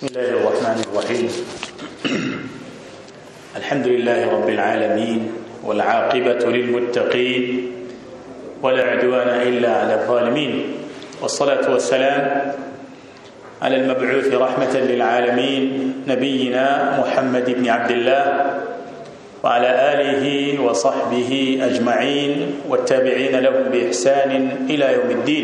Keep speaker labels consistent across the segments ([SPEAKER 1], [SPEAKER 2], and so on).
[SPEAKER 1] بسم الله الرحمن الرحيم الحمد لله رب العالمين والعاقبة للمتقين ولا عدوان إلا على الظالمين والصلاة والسلام على المبعوث رحمة للعالمين نبينا محمد بن عبد الله وعلى آله وصحبه أجمعين والتابعين لهم بإحسان إلى يوم الدين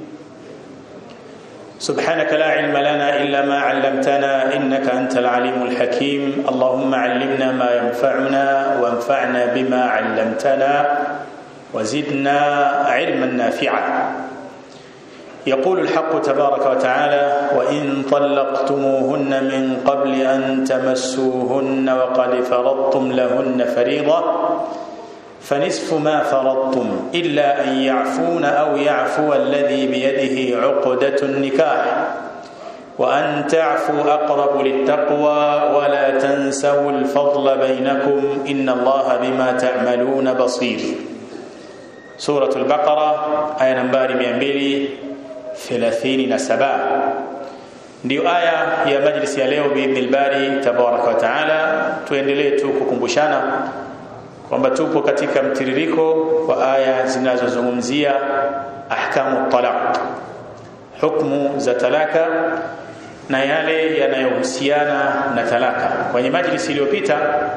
[SPEAKER 1] سبحانك لا علم لنا إلا ما علمتنا إنك أنت العليم الحكيم اللهم علمنا ما ينفعنا وانفعنا بما علمتنا وزدنا علما نافعا يقول الحق تبارك وتعالى وإن طلقتموهن من قبل أن تمسوهن وقد فرضتم لهن فريضة فنصف ما فرضتم إلا أن يعفون أو يعفو الذي بيده عقدة النكاح وأن تعفوا أقرب للتقوى ولا تنسوا الفضل بينكم إن الله بما تعملون بصير سورة البقرة آية نمبر 237 ndio aya ya majlisi ya leo biidhnil bari tabaraka wa taala tuendelee tu kukumbushana kwamba tupo katika mtiririko wa aya zinazozungumzia ahkamu talaq hukmu za talaka na yale yanayohusiana na talaka kwenye majlisi iliyopita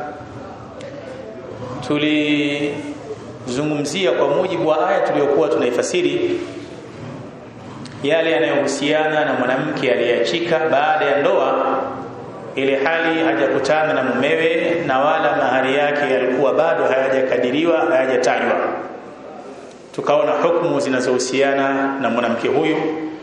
[SPEAKER 1] tulizungumzia kwa mujibu wa aya tuliyokuwa tunaifasiri yale yanayohusiana na mwanamke aliyeachika baada ya ndoa ile hali hajakutana na mumewe na wala mahari yake yalikuwa bado hayajakadiriwa hayajatajwa tukaona hukumu zinazohusiana na mwanamke huyu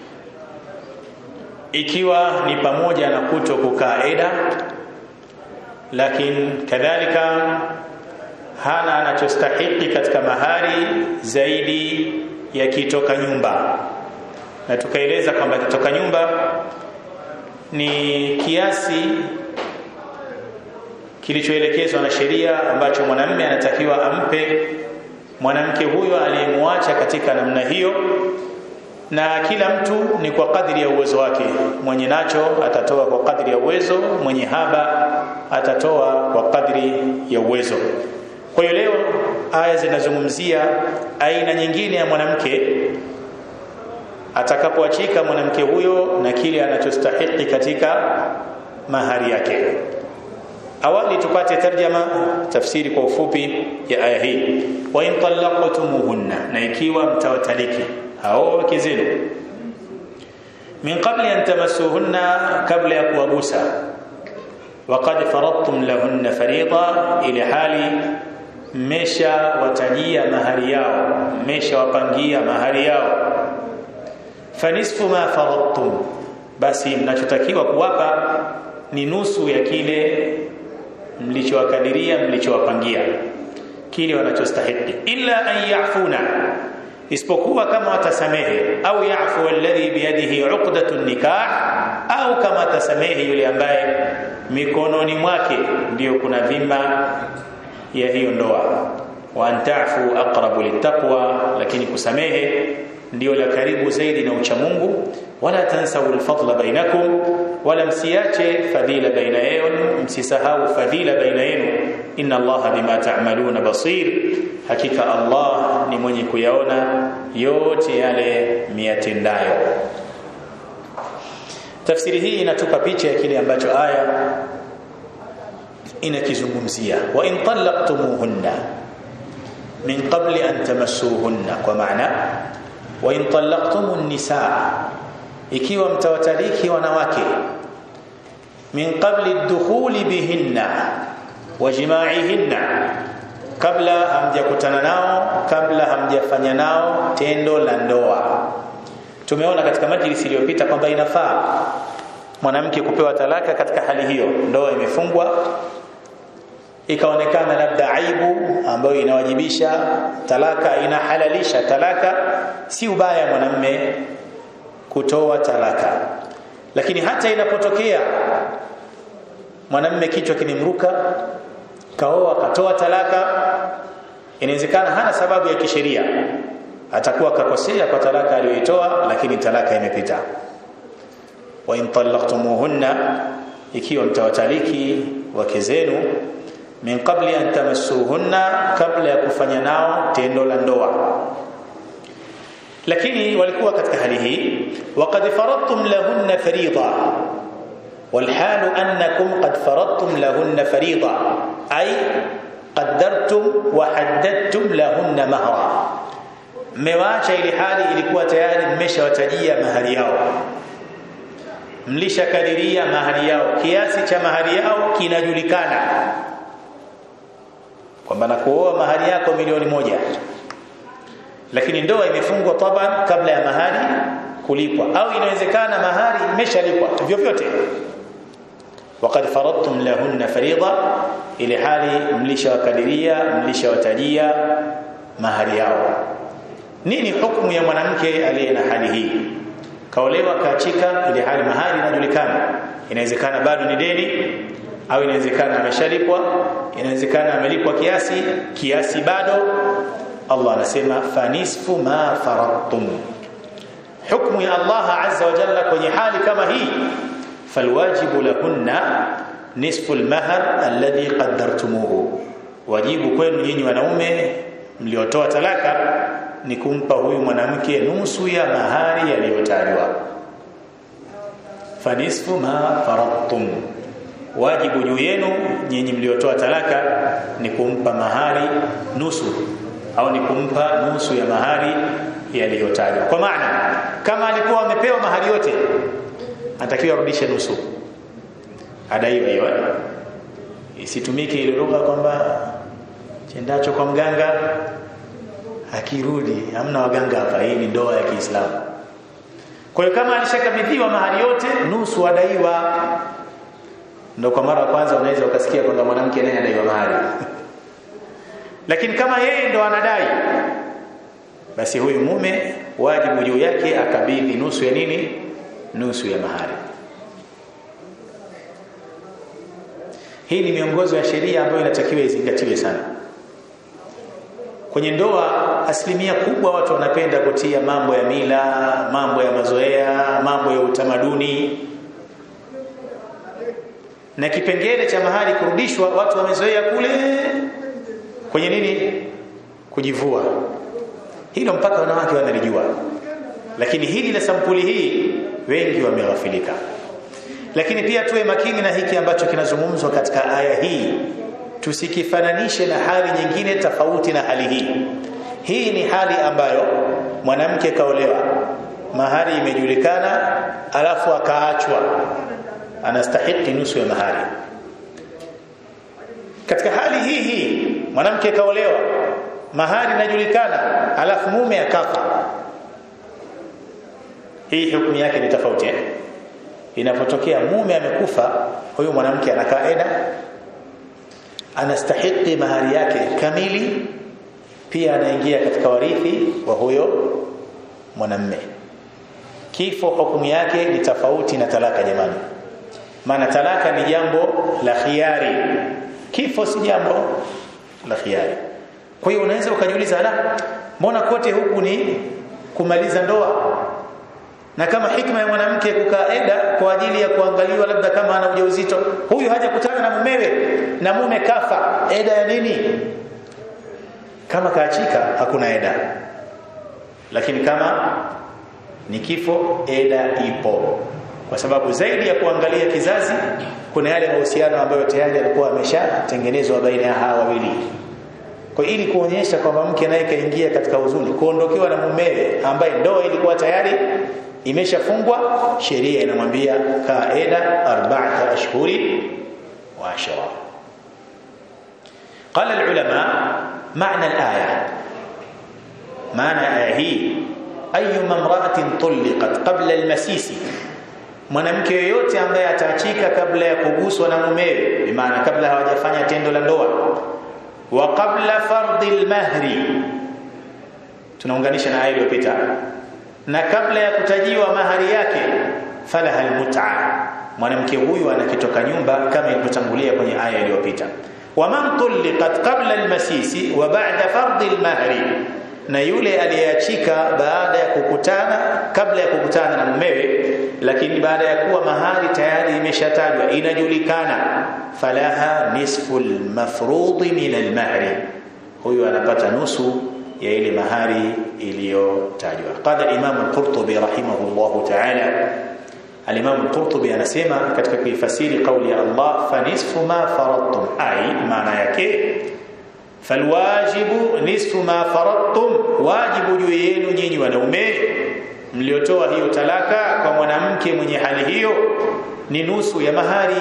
[SPEAKER 1] ikiwa ni pamoja na kuto kukaa eda lakini kadhalika hana anachostahiki katika mahari zaidi ya kitoka nyumba na tukaeleza kwamba kitoka nyumba ni kiasi kilichoelekezwa na sheria ambacho mwanamume anatakiwa ampe mwanamke huyo aliyemwacha katika namna hiyo na kila mtu ni kwa kadri ya uwezo wake mwenye nacho atatoa kwa kadri ya uwezo mwenye haba atatoa kwa kadri ya uwezo kwa hiyo leo aya zinazungumzia aina nyingine ya mwanamke atakapoachika mwanamke huyo na kile anachostahiki katika mahari yake awali tupate tarjama tafsiri kwa ufupi ya aya hii wa in talaqtumuhunna na ikiwa mtawataliki hao wake zenu min qabli an tamassuhunna kabla ya kuwagusa waqad faradtum lahunna fariida ila hali mmesha watajia mahari yao mmesha wapangia mahari yao fanisfu ma faradtum basi mnachotakiwa kuwapa ni nusu ya kile mlichowakadiria mlichowapangia kile wanachostahili illa an yafuna isipokuwa kama watasamehe au yafu alladhi biyadihi uqdatu nikah au kama atasamehe yule ambaye mikononi mwake ndiyo kuna dhima ya hiyo ndoa wa antafu aqrabu littaqwa lakini kusamehe ndio la karibu zaidi na ucha Mungu wala tansau alfadla bainakum wala msiache fadhila baina yenu msisahau fadhila baina yenu inna allaha bima ta'maluna basir hakika Allah ni mwenye kuyaona yote yale miyatendayo tafsiri hii inatupa picha ya kile ambacho aya inakizungumzia wa in talaqtumuhunna min qabli an tamassuhunna kwa maana wa in talaqtumun nisaa ikiwa mtawataliki wanawake min qabli dukhuli bihinna wa jimaihinna kabla hamjakutana nao kabla hamjafanya nao tendo la ndoa tumeona katika majlisi iliyopita kwamba inafaa mwanamke kupewa talaka katika hali hiyo ndoa imefungwa ikaonekana labda aibu ambayo inawajibisha talaka inahalalisha talaka si ubaya mwanamme kutoa talaka lakini hata inapotokea mwanamme kichwa kimemruka kaoa katoa talaka inawezekana hana sababu ya kisheria atakuwa kakosea kwa talaka aliyoitoa lakini talaka imepita wa in talaqtumuhunna ikiwa mtawataliki wake zenu min qabli an tamassuhunna kabla ya kufanya nao tendo la ndoa lakini walikuwa katika hali hii waqad faradtum lahunna fariida والحال أنكم قد فرضتم لهن فريضة أي قدرتم وحددتم لهن مهرا mmewaacha ili hali ilikuwa tayari mmeshawatajia mahari yao mlishakadiria mahari yao kiasi cha mahari yao kinajulikana kwamba nakuoa mahari yako milioni moja lakini ndoa imefungwa taban kabla ya mahari kulipwa au inawezekana mahari imeshalipwa vyovyote وقد فرضتم لهن فريضه ile hali mlishawakadiria mlishawatajia mahari yao nini hukumu ya mwanamke aliye na hali hii kaolewa kaachika ile hali mahari inajulikana inawezekana bado ni deni au inawezekana ameshalipwa inawezekana amelipwa kiasi kiasi bado Allah anasema fanisfu ma faradtum hukumu ya Allah azza wa jalla kwenye hali kama hii falwajibu lahunna nisfu almahr alladhi qaddartumuhu wajibu kwenu nyinyi wanaume mliotoa talaka ni kumpa huyu mwanamke nusu ya mahari yaliyotajwa fanisfu ma faradtum wajibu juu yenu nyinyi mliotoa talaka ni kumpa mahari nusu au ni kumpa nusu ya mahari yaliyotajwa kwa maana kama alikuwa amepewa mahari yote anatakiwa arudishe nusu adaiwa hiyo isitumike ile lugha kwamba chendacho kwa mganga akirudi hamna waganga hapa hii ni ndoa ya Kiislamu kwa hiyo kama alishakabidhiwa mahari yote nusu adaiwa ndio kwa mara ya kwanza unaweza ukasikia kwamba mwanamke naye adaiwa mahari lakini kama yeye ndo anadai basi huyu mume wajibu juu yake akabidhi nusu ya nini nusu ya mahari hii ni miongozo ya sheria ambayo inatakiwa izingatiwe sana kwenye ndoa asilimia kubwa watu wanapenda kutia mambo ya mila mambo ya mazoea mambo ya utamaduni na kipengele cha mahari kurudishwa watu wamezoea kule kwenye nini kujivua hilo mpaka wanawake wanalijua lakini hili la sampuli hii wengi wameghafilika lakini pia tuwe makini na hiki ambacho kinazungumzwa katika aya hii tusikifananishe na hali nyingine tofauti na hali hii hii ni hali ambayo mwanamke kaolewa mahari imejulikana alafu akaachwa anastahiki nusu ya mahari katika hali hii hii mwanamke kaolewa mahari inajulikana alafu mume akafa hii hukumu yake ni tofauti eh? inapotokea mume amekufa huyu mwanamke anakaa eda anastahiki mahari yake kamili pia anaingia katika warithi wa huyo mwanamme kifo hukumu yake ni tofauti na talaka jamani maana talaka ni jambo la khiari kifo si jambo la khiari kwa hiyo unaweza ukajiuliza ala mbona kote huku ni kumaliza ndoa na kama hikma ya mwanamke kukaa eda kwa ajili ya kuangaliwa labda kama ana ujauzito huyu hajakutana na mumewe na mume kafa eda ya nini kama kaachika hakuna eda lakini kama ni kifo eda ipo kwa sababu zaidi ya kuangalia kizazi kuna yale mahusiano ambayo tayari yalikuwa ameshatengenezwa baina ya hawa wawili kwa ili kuonyesha kwamba mke naye kaingia katika huzuni kuondokewa na mumewe ambaye ndoa ilikuwa tayari imeshafungwa sheria inamwambia kaida arba'ata ashhuri wa ashra قال العلماء معنى الآية معنى الآية هي أيما امرأة طلقت قبل المسيس mwanamke yoyote ambaye ataachika kabla ya kuguswa na mumewe bimaana kabla hawajafanya tendo la ndoa wa qabla fardhi almahri tunaunganisha na aya iliyopita na kabla ya kutajiwa mahari yake falaha almut'a mwanamke huyu anakitoka nyumba kama ilivyotangulia kwenye aya iliyopita waman tulliqat qabla almasisi wa ba'da fardhi almahri na yule aliyeachika baada ya kukutana kabla ya kukutana na mumewe lakini baada ya kuwa mahari tayari imeshatajwa inajulikana falaha nisfu almafrudhi min almahri huyu anapata nusu ya ile mahari iliyotajwa qala imam al-qurtubi rahimahullah ta'ala al-imam al-qurtubi anasema katika kuifasiri kauli ya Allah fa nisfu ma faradtum ai maana yake falwajibu nisfu ma faradtum wajibu juu yenu nyinyi wanaume mliotoa hiyo talaka kwa mwanamke mwenye hali hiyo ni nusu ya mahari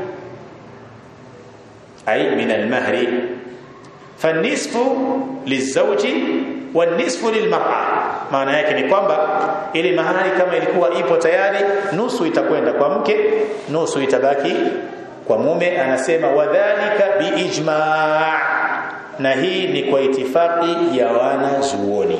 [SPEAKER 1] ai min almahri fanisfu lizawji wanisfu lilmar'a maana yake ni kwamba ile mahari kama ilikuwa ipo tayari nusu itakwenda kwa mke nusu itabaki kwa mume anasema wadhālika biijma' na hii ni kwa itifaki ya wanazuoni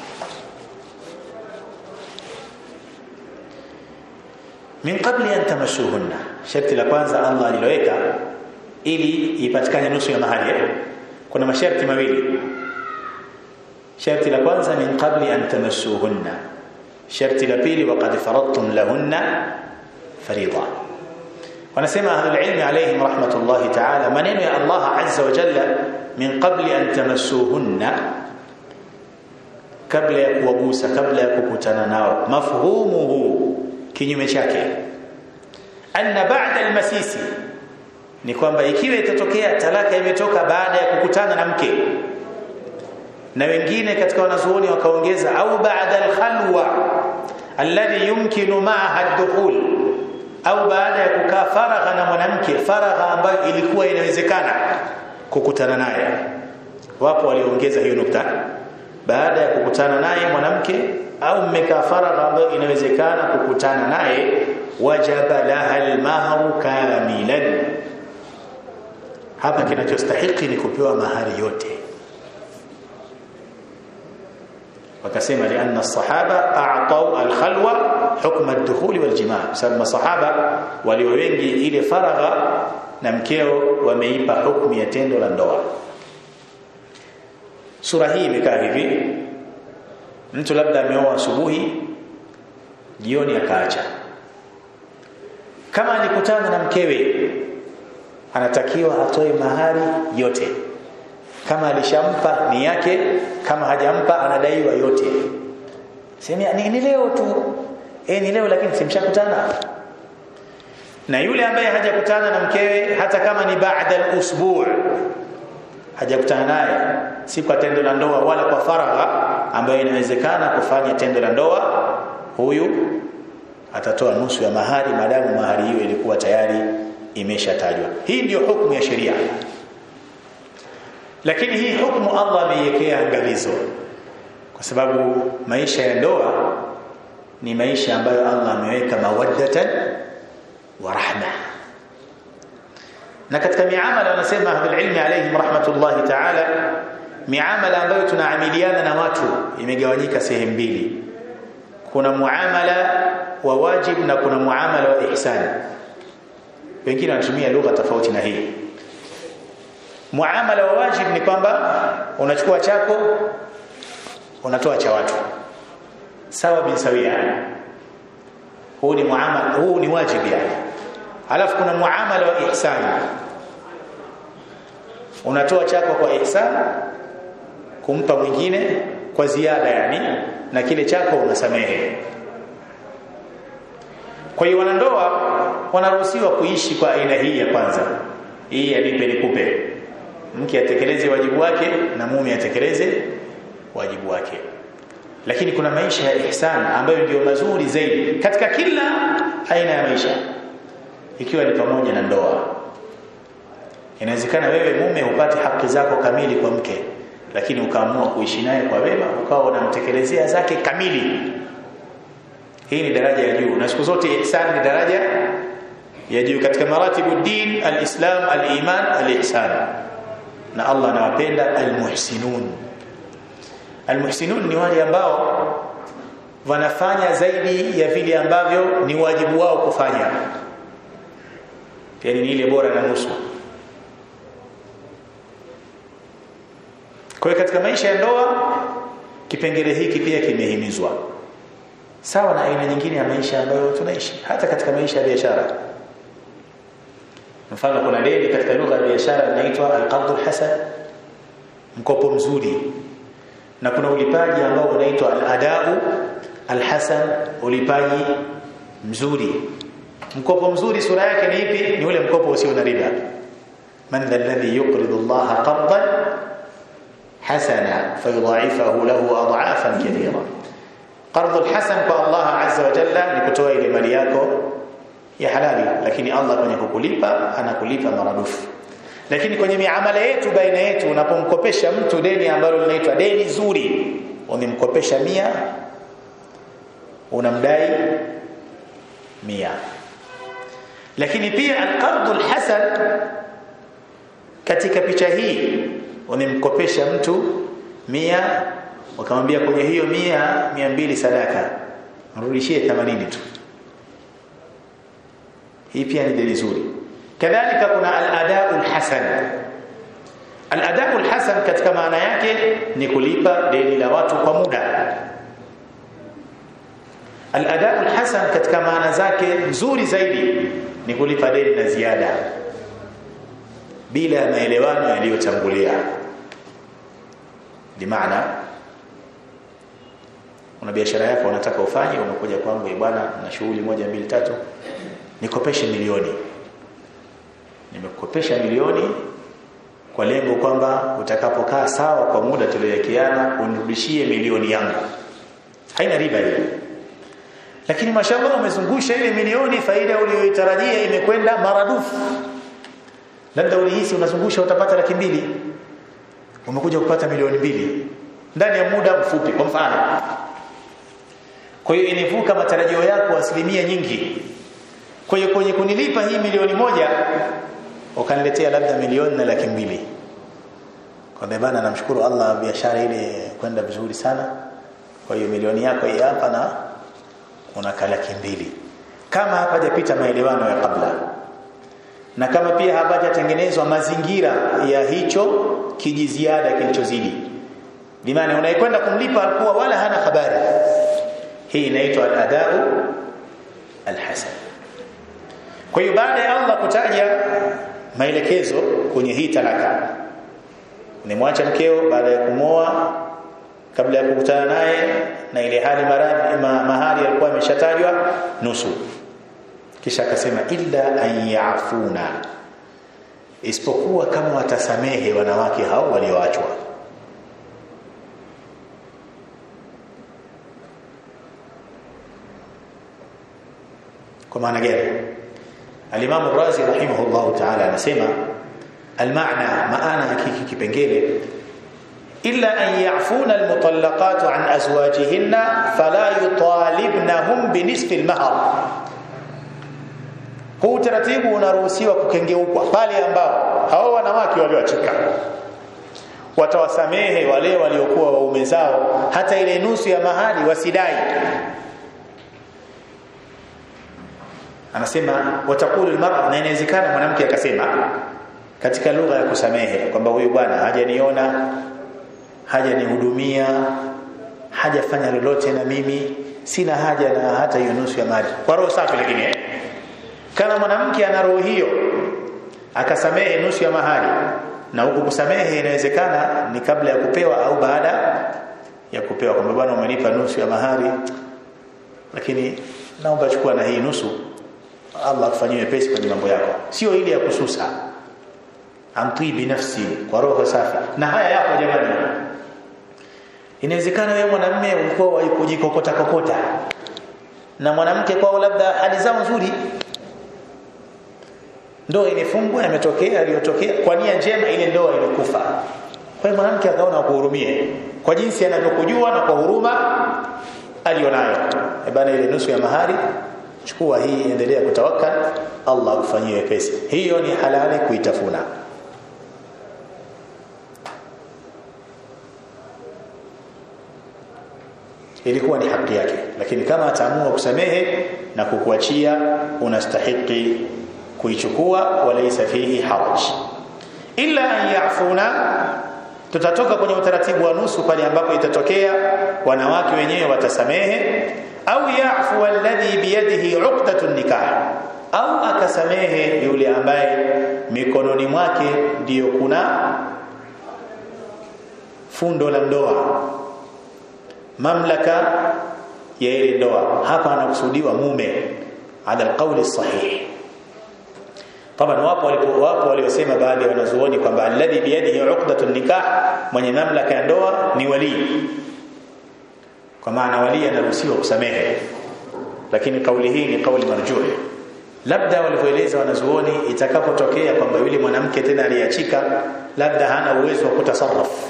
[SPEAKER 1] min qabli an tamassuhunna sharti la kwanza Allah aliloweka ili ipatikane nusu ya mahali kuna masharti mawili sharti la kwanza min qabli an tamassuhunna sharti la pili waqad faradtum lahunna fariida wanasema ahlul ilmi alayhim rahmatullahi ta'ala maneno ya Allah azza wa jalla min qabli an tamassuhunna kabla ya kuwagusa kabla ya kukutana nao mafhumuhu kinyume chake anna ba'da almasisi ni kwamba ikiwa itatokea talaka imetoka baada ya kukutana na mke na wengine katika wanazuoni wakaongeza au baada alkhalwa alladhi yumkinu ma'aha ad-dukhul au baada ya kukaa faragha na mwanamke faragha ambayo ilikuwa inawezekana kukutana naye wapo walioongeza hiyo nukta baada ya kukutana naye mwanamke au mmekaa faragha ambayo inawezekana kukutana naye wajaba laha almahru kamilan hapa kinachostahiki ni kupewa mahari yote wakasema lianna sahaba a'tau alkhalwa hukma ad-dukhul wal-jima' sababu masahaba walio wengi ile faragha na mkeo wameipa hukumu ya tendo la ndoa sura hii imekaa hivi mtu labda ameoa asubuhi jioni akaacha kama alikutana na mkewe anatakiwa atoe mahari yote kama alishampa ni yake kama hajampa anadaiwa yote sema ni, ni leo tu eh ni leo lakini simshakutana na yule ambaye hajakutana na mkewe hata kama ni baada al-usbu' hajakutana naye si kwa tendo la ndoa wala kwa faragha ambayo inawezekana kufanya tendo la ndoa huyu atatoa nusu ya mahari maadamu mahari hiyo ilikuwa tayari imeshatajwa hii ndiyo hukumu ya sheria lakini hii hukumu Allah ameiwekea angalizo kwa sababu maisha ya ndoa ni maisha ambayo Allah ameweka mawaddatan wa rahma na katika miamala wanasema ahlul ilmi alayhim rahmatullahi ta'ala miamala ambayo tunaamiliana na watu imegawanyika sehemu mbili kuna muamala wa wajib na kuna muamala wa ihsan wengine wanatumia lugha tofauti na hii muamala wa wajib ni kwamba unachukua chako unatoa cha watu sawa bin sawia huu ni muamala huu ni wajib yani alafu kuna muamala wa ihsan unatoa chako kwa ihsan kumpa mwingine kwa ziada yani na kile chako unasamehe kwa hiyo wanandoa wanaruhusiwa kuishi kwa aina hii ya kwanza hii ya nipe nikupe mke atekeleze wajibu wake na mume atekeleze wajibu wake lakini kuna maisha ya ihsan ambayo ndio mazuri zaidi katika kila aina ya maisha ikiwa ni pamoja na ndoa inawezekana wewe mume upate haki zako kamili kwa mke lakini ukaamua kuishi naye kwa wema ukawa unamtekelezea zake kamili hii ni daraja ya juu na siku zote ihsan ni daraja ya juu katika maratibu din alislam aliman alihsan na Allah anawapenda almuhsinun almuhsinun ni wale ambao wanafanya zaidi ya vile ambavyo ni wajibu wao kufanya yani ni ile bora na nusu kwa katika maisha ya ndoa kipengele hiki pia kimehimizwa sawa na aina nyingine ya maisha ambayo tunaishi hata katika maisha ya biashara mfano kuna deni katika lugha ya biashara inaitwa al-qard al-hasan mkopo mzuri na kuna ulipaji ambao unaitwa al-adau al-hasan ulipaji mzuri mkopo mzuri sura yake ni ipi ni ule mkopo usio na riba man dha alladhi yuqridu Allah qardan hasana fayudha'ifahu lahu ad'afan kathira qardul hasan kwa Allah azza wa jalla ni kutoa ile mali yako ya halali lakini Allah kwenye kukulipa anakulipa maradufu lakini kwenye miamala yetu baina yetu unapomkopesha mtu deni ambalo linaitwa deni zuri umemkopesha mia unamdai mia lakini pia alqardul hasan katika picha hii umemkopesha mtu mia ukamwambia kwenye hiyo mia mia mbili sadaka mrudishie 80 tu hii pia ni deni zuri kadhalika kuna al-ada'ul hasan al-ada'ul hasan katika maana yake ni kulipa deni la watu kwa muda al-ada'ul hasan katika maana zake nzuri zaidi ni kulipa deni na ziada bila maelewano yaliyotangulia bimaana una biashara yako unataka ufanye unakuja kwangu bwana na shughuli moja mbili tatu nikopeshe milioni nimekukopesha milioni kwa lengo kwamba utakapokaa sawa kwa muda tuliowekeana unirudishie milioni yangu haina riba hiyo lakini mashallah umezungusha ile milioni faida uliyoitarajia imekwenda maradufu labda ulihisi unazungusha utapata laki mbili umekuja kupata milioni mbili ndani ya muda mfupi kwa mfano kwa hiyo inivuka matarajio yako asilimia nyingi kwa hiyo kwenye kunilipa hii milioni moja ukaniletea labda milioni na laki mbili kwa bana namshukuru Allah biashara ile kwenda vizuri sana kwa hiyo milioni yako hii hapa na una laki mbili kama hapajapita maelewano ya kabla na kama pia hapajatengenezwa mazingira ya hicho kijiziada kilichozidi bimaana unayekwenda kumlipa alikuwa wala hana habari hii inaitwa al-adau al-hasan kwa hiyo baada ya Allah kutaja maelekezo kwenye hii talaka nimwacha mkeo baada ya kumoa kabla ya kukutana naye na ile hali maradhi ma, mahali alikuwa ameshatajwa nusu kisha akasema illa an yafuna isipokuwa kama watasamehe wanawake hao walioachwa kwa maana gani Al-Imam Razi rahimahullahu ta'ala anasema al-maana maana hakiki kipengele illa an ya'funa al-mutallaqat an azwajihinna fala yutalibnahum binisfi al-mahr kwa utaratibu unaruhusiwa kukengeukwa pale ambao hao wanawake walioachika watawasamehe wale waliokuwa waume zao hata ile nusu ya mahali wasidai anasema watakulu almar'a na inawezekana mwanamke akasema katika lugha ya kusamehe kwamba huyu bwana hajaniona hajanihudumia hajafanya lolote na mimi sina haja na hata hiyo nusu ya mali kwa roho safi lakini eh? kama mwanamke ana roho hiyo akasamehe nusu ya mahali na huku kusamehe inawezekana ni kabla ya kupewa au baada ya kupewa kwamba bwana umenipa nusu ya mahali lakini naomba chukua na hii nusu Allah akufanyie pesi kwenye mambo yako sio ile ya kususa amtii binafsi kwa roho safi na haya yapo jamani inawezekana wewe mwanamume ulikuwa waikujikokota kokota na mwanamke kwao labda hali zao nzuri ndoa imefungwa yametokea aliyotokea kwa nia njema ile ndoa imekufa kwa hiyo mwanamke akaona kuhurumie kwa jinsi anavyokujua na kwa huruma alionayo e bana ile nusu ya mahari chukua hii endelea kutawakkal Allah akufanyie wepesi hiyo ni halali kuitafuna ilikuwa ni haki yake lakini kama ataamua kusamehe na kukuachia unastahiki kuichukua walaysa fihi haraj illa an yafuna tutatoka kwenye utaratibu wa nusu pale ambapo itatokea wanawake wenyewe watasamehe au yafu alladhi biyadihi uqdatun nikah au akasamehe yule ambaye mikononi mwake ndiyo kuna fundo la ndoa mamlaka ya ile ndoa hapa anakusudiwa mume ala alqawli sahih طبعا wapo walipo wapo waliosema baadhi ya wanazuoni kwamba alladhi biyadihi uqdatun nikah mwenye mamlaka ya ndoa ni wali kwa maana wali anaruhusiwa kusamehe lakini kauli hii ni kauli marjuh labda walivyoeleza wanazuoni itakapotokea kwamba yule mwanamke tena aliachika labda hana uwezo wa kutasarraf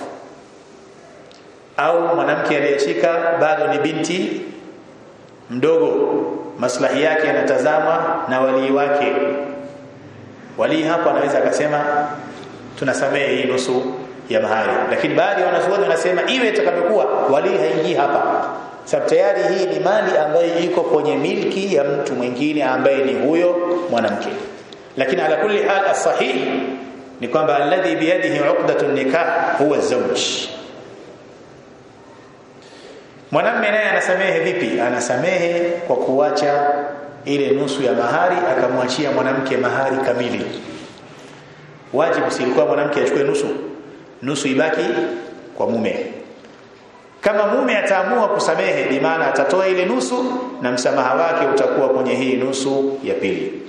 [SPEAKER 1] au mwanamke aliyeachika bado ni binti mdogo maslahi yake yanatazamwa na walii wake walii hapo anaweza akasema tunasamehe hii nusu ya mahari lakini baadhi ya wanazuoni wanasema iwe itakavyokuwa walii haingii hapa sababu tayari hii ni mali ambayo iko kwenye milki ya mtu mwingine ambaye ni huyo mwanamke lakini ala kulli hal as-sahih ni kwamba alladhi biyadihi uqdatun nikah huwa zawj mwanamume naye anasamehe vipi anasamehe kwa kuacha ile nusu ya mahari akamwachia mwanamke mahari kamili wajibu si ilikuwa mwanamke achukue nusu nusu ibaki kwa mume kama mume ataamua kusamehe bi maana atatoa ile nusu na msamaha wake utakuwa kwenye hii nusu ya pili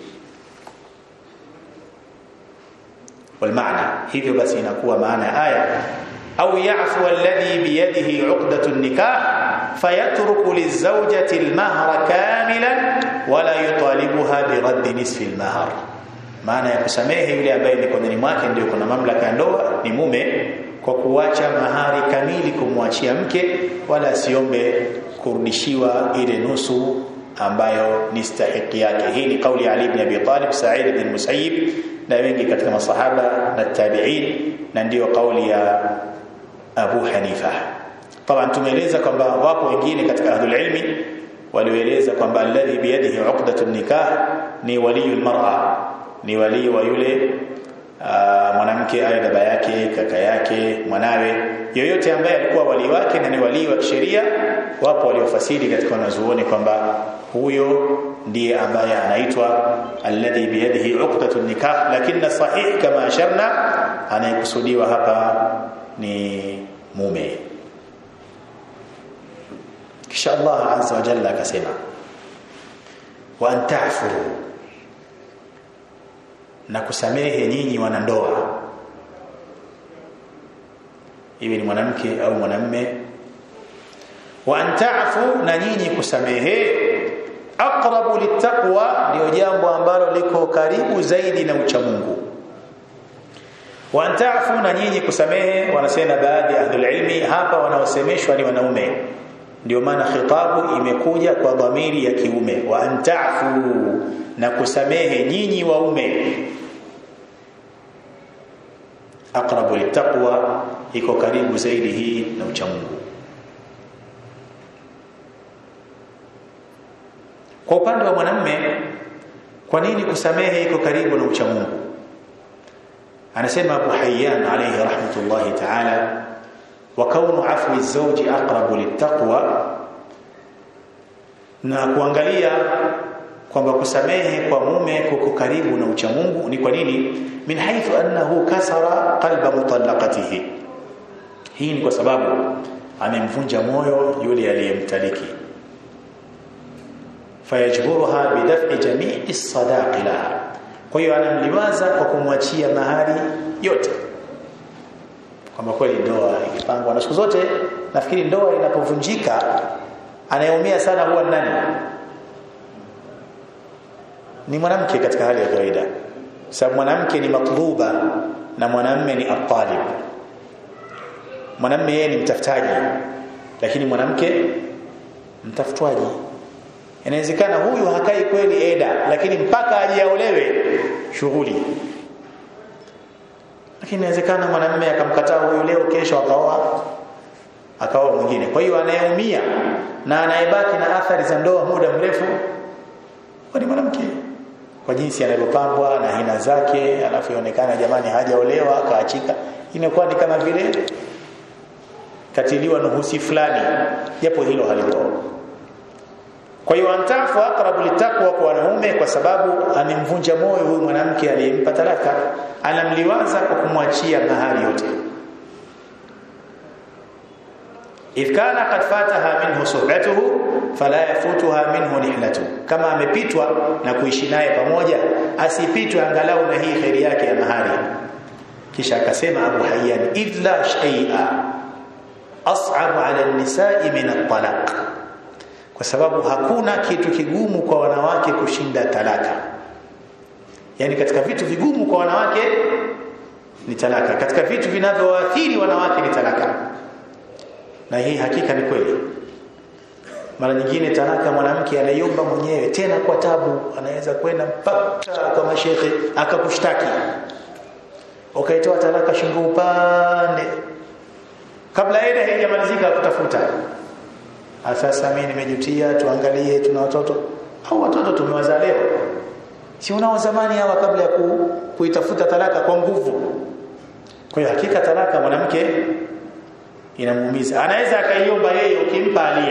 [SPEAKER 1] walmaana hivyo basi inakuwa maana ya aya au yafu alladhi biyadihi uqdatun nikah fayatruku lizawjati almahra kamilan wala yutalibuha birad nisfi almahr maana ya kusamehe yule ambaye mikononi mwake ndio kuna mamlaka ya ndoa ni mume kwa kuacha mahari kamili kumwachia mke wala asiombe kurudishiwa ile nusu ambayo ni stahiki yake hii ni kauli ya Ali ibn Abi Talib Sa'id ibn Musayyib na wengi katika masahaba na tabi'in na ndiyo kauli ya Abu Hanifa طبعا tumeeleza kwamba wapo wengine katika ahlul ilmi walioeleza kwamba alladhi biyadihi uqdatun nikah ni waliyul mar'a ni wali wa yule mwanamke aye baba yake kaka yake mwanawe yoyote ambaye alikuwa wali wake na ni wali wa kisheria wapo waliofasiri katika wanazuoni kwamba huyo ndiye ambaye anaitwa alladhi biyadihi uqdatun nikah lakini sahih kama asharna anayekusudiwa hapa ni mume kisha Allah azza wa jalla akasema wa antafu na kusamehe nyinyi wanandoa iwe ni mwanamke au mwanamme wa antafu na nyinyi kusamehe aqrabu littaqwa ndio jambo ambalo liko karibu zaidi na uchamungu wa antafu na nyinyi kusamehe wanasema baadhi ya ahlul ilmi hapa wanaosemeshwa ni wanaume ndio maana khitabu imekuja kwa dhamiri ya kiume wa antafu na kusamehe nyinyi waume aqrabu littaqwa iko karibu zaidi hii na uchamungu kwa upande wa mwanamme kwa nini kusamehe iko karibu na uchamungu anasema Abu Hayyan alayhi rahmatullahi ta'ala wa kaunu afwi zawji aqrabu littaqwa na kuangalia kwamba kusamehe kwa mume kuko karibu na uchamungu ni kwa nini min haythu annahu kasara qalba mutallaqatihi hii ni kwa sababu amemvunja moyo yule aliyemtaliki fayajburuha bidaf'i jami'i sadaqi laha kwa hiyo anamliwaza kwa kumwachia mahari yote kwamba kweli ndoa ikipangwa na siku zote nafikiri ndoa inapovunjika anayeumia sana huwa nani ni mwanamke katika hali ya kawaida sababu mwanamke ni matluba na mwanamme ni atalib mwanamme yeye ni mtafutaji lakini mwanamke mtafutwaji inawezekana huyu hakai kweli eda lakini mpaka ajiaolewe shughuli lakini inawezekana mwanamume akamkataa huyu leo kesho akaoa akaoa mwingine kwa hiyo anayeumia na anayebaki na athari za ndoa muda mrefu ni mwanamke kwa jinsi anavyopambwa na hina zake alafu ionekana jamani hajaolewa akaachika inakuwa ni kama vile katiliwa nuhusi fulani japo hilo halipo kwa hiyo antafu aqrabu litaqwa kwa wanaume kwa sababu amemvunja moyo huyu mwanamke aliyempa talaka anamliwaza kwa kumwachia mahari yote if kana qad fataha minhu suhbatuhu fala yafutuha minhu nihlatu kama amepitwa na kuishi naye pamoja asipitwe angalau na hii khairi yake ya mahari kisha akasema Abu Hayyan idla shay'a as'ab 'ala an-nisa'i min at-talaq kwa sababu hakuna kitu kigumu kwa wanawake kushinda talaka yani katika vitu vigumu kwa wanawake ni talaka katika vitu vinavyoathiri wanawake ni talaka na hii hakika ni kweli mara nyingine talaka mwanamke anaiomba mwenyewe tena kwa tabu anaweza kwenda mpaka kwa mashehe akakushtaki ukaitoa talaka shingo upande kabla eda haijamalizika kutafuta sasa mimi nimejutia tuangalie tuna watoto au watoto tumewazaa leo si unao zamani hawa kabla ya ku, kuitafuta talaka kwa nguvu kwa hiyo hakika talaka mwanamke inamuumiza anaweza akaiomba yeye ukimpa alia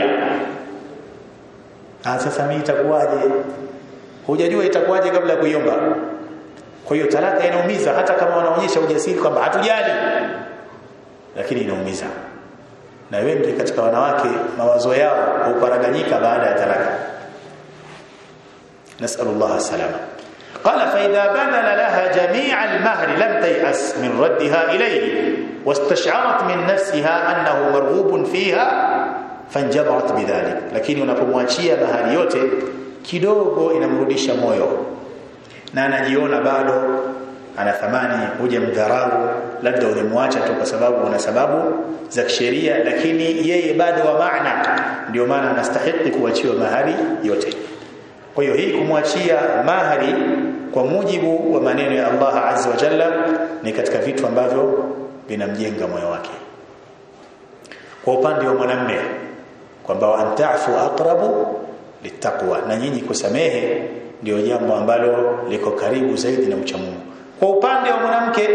[SPEAKER 1] ah sasa mimi itakuwaje hujajua itakuwaje kabla ya kuiomba kwa hiyo talaka inaumiza hata kama wanaonyesha ujasiri kwamba hatujali lakini inaumiza na wengi katika wanawake mawazo yao huparaganyika baada ya talaka nasallallahu salama قال فإذا بذل لها جميع المهر لم تيأس من ردها إليه واستشعرت من نفسها أنه مرغوب فيها فانجبرت بذلك lakini unapomwachia mahari yote kidogo inamrudisha moyo na anajiona bado ana thamani huja mdharau labda ulimwacha tu kwa sababu una sababu za kisheria lakini yeye bado wa maana ndio maana anastahili kuachiwa mahari yote kwa hiyo hii kumwachia mahari kwa mujibu wa maneno ya Allah azza wa jalla ni katika vitu ambavyo vinamjenga moyo wake kwa upande wa mwanamme kwamba antafu aqrabu litaqwa na nyinyi kusamehe ndio jambo ambalo liko karibu zaidi na uchamungu kwa upande wa mwanamke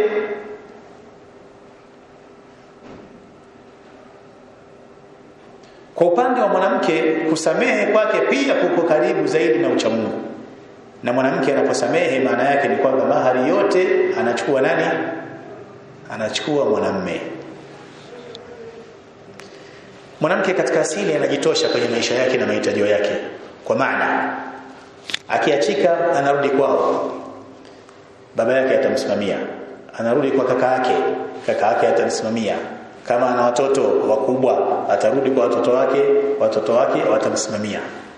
[SPEAKER 1] kwa upande wa mwanamke kusamehe kwake pia kuko karibu zaidi na uchamungu na mwanamke anaposamehe maana yake ni kwamba mahari yote anachukua nani anachukua mwanamme mwanamke katika asili anajitosha kwenye maisha yake na mahitaji yake kwa maana akiachika anarudi kwao baba yake atamsimamia anarudi kwa kaka yake kaka yake atamsimamia kama ana watoto wakubwa atarudi kwa watoto wake watoto wake watamsimamia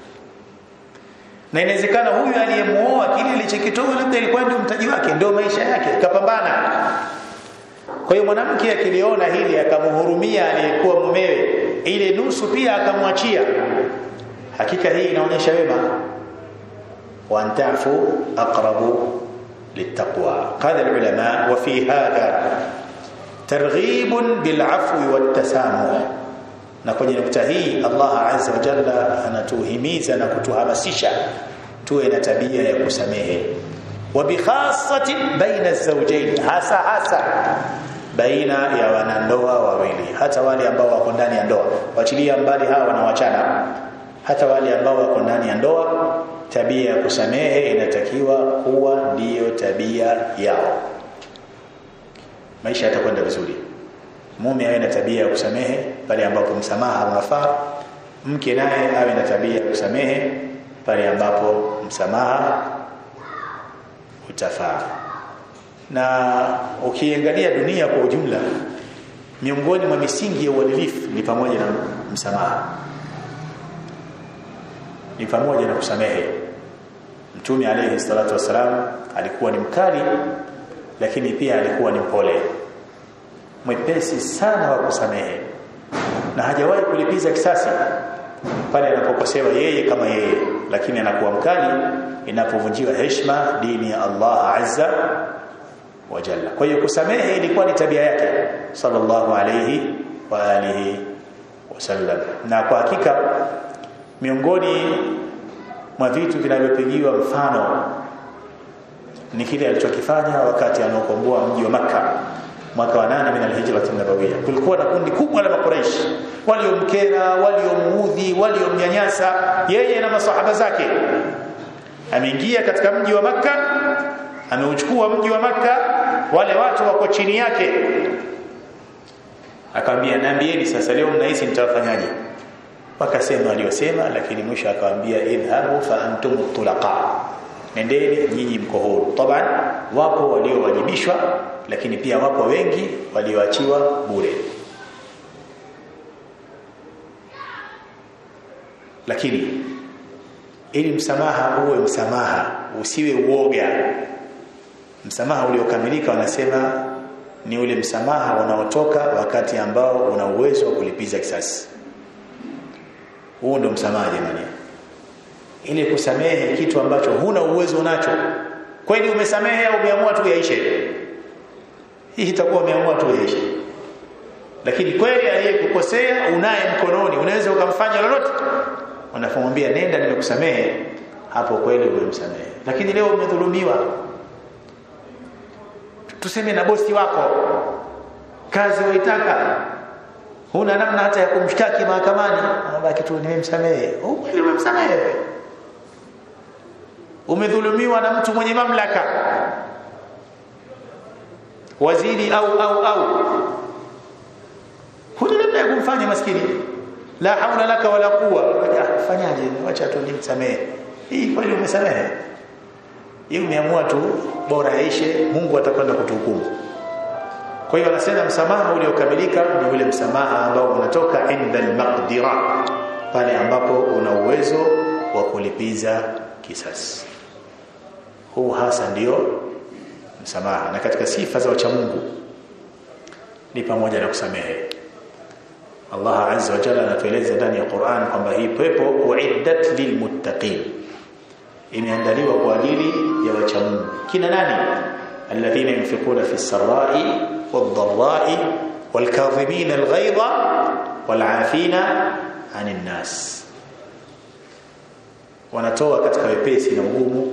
[SPEAKER 1] na inawezekana huyu aliyemuoa kile alichokitoa labda ilikuwa ndio mtaji wake ndio maisha yake kapambana kwa hiyo mwanamke akiliona hili akamhurumia aliyekuwa mumewe ile nusu pia akamwachia hakika hii inaonyesha wema wantafu aqrabu للتقوى قال العلماء وفي هذا ترغيب بالعفو والتسامح na kwenye nukta hii Allah azza wa jalla anatuhimiza na kutuhamasisha tuwe na tabia ya kusamehe wa bikhassati baina az-zawjayn hasa hasa baina ya wanandoa wawili hata wale ambao wako ndani ya ndoa wachilia mbali hawa wanawachana hata wale ambao wako ndani ya ndoa tabia ya kusamehe inatakiwa kuwa ndiyo tabia yao maisha yatakwenda vizuri mume awe na tabia ya kusamehe pale ambapo msamaha unafaa mke naye awe na tabia ya kusamehe pale ambapo msamaha utafaa na ukiangalia dunia kwa ujumla miongoni mwa misingi ya uadilifu ni pamoja na msamaha ni pamoja na kusamehe mtume alayhi salatu wasalam alikuwa ni mkali lakini pia alikuwa ni mpole mwepesi sana wa kusamehe na hajawahi kulipiza kisasi pale anapokosewa yeye kama yeye lakini anakuwa mkali inapovunjiwa heshima dini ya Allah azza wa jalla kwa hiyo kusamehe ilikuwa ni tabia yake sallallahu alayhi wa alihi wasallam na kwa hakika miongoni mwa vitu vinavyopigiwa mfano ni kile alichokifanya wakati anaokomboa mji wa Makka mwaka wa nane min alhijra nabawiyya kulikuwa na kundi kubwa la makuraish waliomkera waliomuudhi waliomnyanyasa yeye na masahaba zake ameingia katika mji wa Makka ameuchukua mji wa Makka wale watu wako chini yake akamwambia naambieni sasa leo mnahisi nitawafanyaje wakasema aliyosema lakini mwisho akamwambia idhabu fa antum tulaqa nendeni nyinyi mko huru taban wapo waliowajibishwa lakini pia wapo wengi walioachiwa bure lakini ili msamaha uwe msamaha usiwe uoga msamaha uliokamilika wanasema ni ule msamaha unaotoka wakati ambao una uwezo wa kulipiza kisasi huo ndo msamaha jamani ili kusamehe kitu ambacho huna uwezo nacho kweli umesamehe au umeamua tu yaishe hii itakuwa umeamua tu yaishe lakini kweli aliyekukosea unaye mkononi unaweza ukamfanya lolote unafomwambia nenda nimekusamehe hapo kweli umemsamehe lakini leo umedhulumiwa tuseme na bosi wako kazi waitaka huna namna hata ya kumshtaki mahakamani anabaki tu nimemsamehe kweli umemsamehe umedhulumiwa na mtu mwenye mamlaka waziri au au au huna namna ya kumfanya maskini la haula laka wala quwa fanyaje acha tu nimsamehe hii kweli umesamehe hii umeamua tu bora yaishe Mungu atakwenda kutuhukumu kwa hiyo anasema msamaha uliokamilika ni ule msamaha ambao unatoka inda al-maqdira pale ambapo una uwezo wa kulipiza kisasi huu hasa ndio msamaha na katika sifa za wacha Mungu ni pamoja na kusamehe Allah azza wa jalla anatueleza ndani ya Qur'an kwamba hii pepo uiddat lilmuttaqin imeandaliwa kwa ajili ya wacha Mungu kina nani alladhina yunfiquna fi sarai wadh-dharrai wal-kadhimin al-ghayza wal-'afina 'anil nas wanatoa katika wepesi na ugumu